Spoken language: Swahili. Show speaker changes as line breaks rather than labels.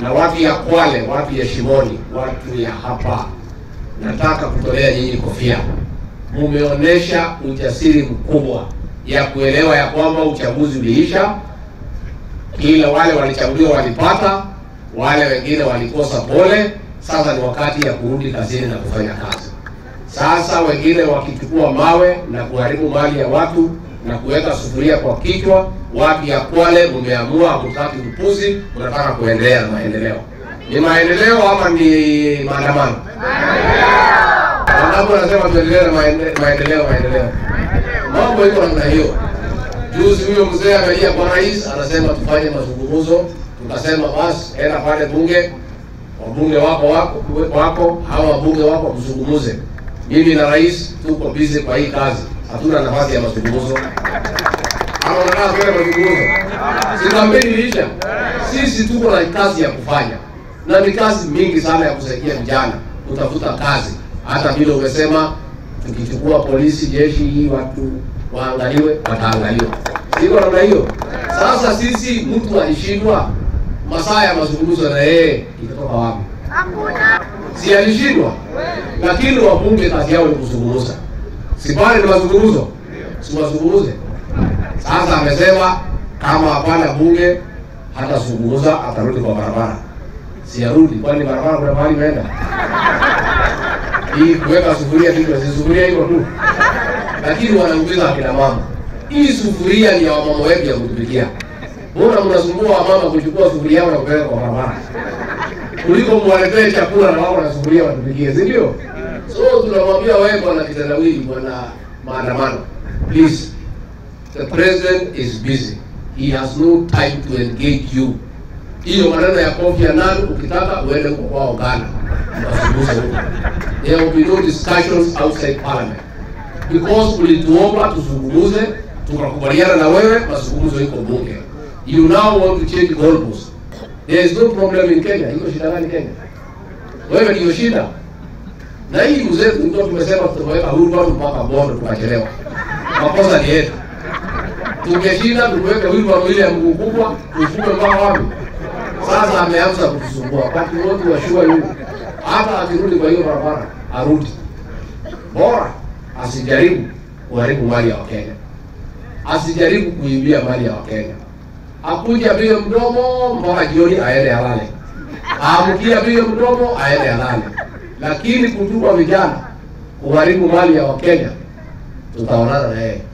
na watu ya Kwale, watu ya Shimoni, watu ya hapa, nataka kutolea nyinyi kofia. Mumeonyesha ujasiri mkubwa ya kuelewa ya kwamba uchaguzi uliisha, kila wale walichaguliwa walipata, wale wengine walikosa pole. Sasa ni wakati ya kurudi kazini na kufanya kazi. Sasa wengine wakichukua mawe na kuharibu mali ya watu na kuweka sufuria kwa kichwa, watu ya Kwale mmeamua hamtaki upuzi, mnataka kuendelea na maendeleo. Ni maendeleo ama ni maandamano? Wangapi wanasema tuendelee na maende- maendeleo? Maendeleo, mambo iko namna hiyo. Juzi huyo mzee amelia kwa rais, anasema tufanye mazungumzo. Tukasema basi, enda pale bunge, wabunge wako wako wako hawa wabunge wako mzungumuze. Mimi na rais tuko busy kwa hii kazi, hatuna nafasi ya mazungumzo. Ama unataka tuende mazungumzo? Si kampeni iliisha? Sisi tuko na kazi ya kufanya, na ni kazi mingi sana ya kusaidia vijana kutafuta kazi. Hata vile umesema, tukichukua polisi, jeshi, hii watu waangaliwe, wataangaliwa. Siko namna hiyo. Sasa sisi, mtu alishindwa masaa ya mazungumzo na yeye itatoka wapi? Si alishindwa, lakini wabunge kazi yao ni kuzungumza. Si pale ni mazungumzo, si wazungumze. Sasa amesema kama hapana bunge hatazungumza, atarudi kwa barabara. Si arudi, kwani barabara kuna mahali imeenda? Hii kuweka sufuria kichwa, si sufuria iko tu, lakini wanauliza akina mama, hii sufuria ni ya wamama wetu ya kutupikia. Mbona mnasumbua wamama kuchukua sufuria yao na kupeleka kwa barabara kuliko mwaletee chakula na wao na sufuria watupikie, si ndio? So tunamwambia wewe bwana kitendawili, bwana maandamano, please the president is busy, he has no time to engage you. Hiyo maneno ya Kofi Annan, ukitaka uende huko kwao Ghana, mtazungumza huko. There will be no discussions outside parliament because ulituomba tuzungumuze, tukakubaliana na wewe, mazungumzo iko bunge. You now want to change goalposts. There is no problem in Kenya. Iko shida gani Kenya? Wewe ndio shida. Na hii mzee ndio tumesema tutaweka huru watu mpaka Bondo tukachelewa. Makosa ni yetu. Tungeshinda tuweke huru ile ya mguu kubwa, tufume mpaka wapi? Sasa ameanza kutusumbua. Wakati wote wa shua yule. Hata akirudi kwa hiyo barabara, arudi. Bora asijaribu kuharibu mali ya Wakenya. Asijaribu kuibia mali ya Wakenya akuja apige mdomo mpaka jioni aende alale, aamkia apige mdomo aende alale. Lakini kutuma vijana kuharibu mali ya Wakenya, tutaonana na yeye.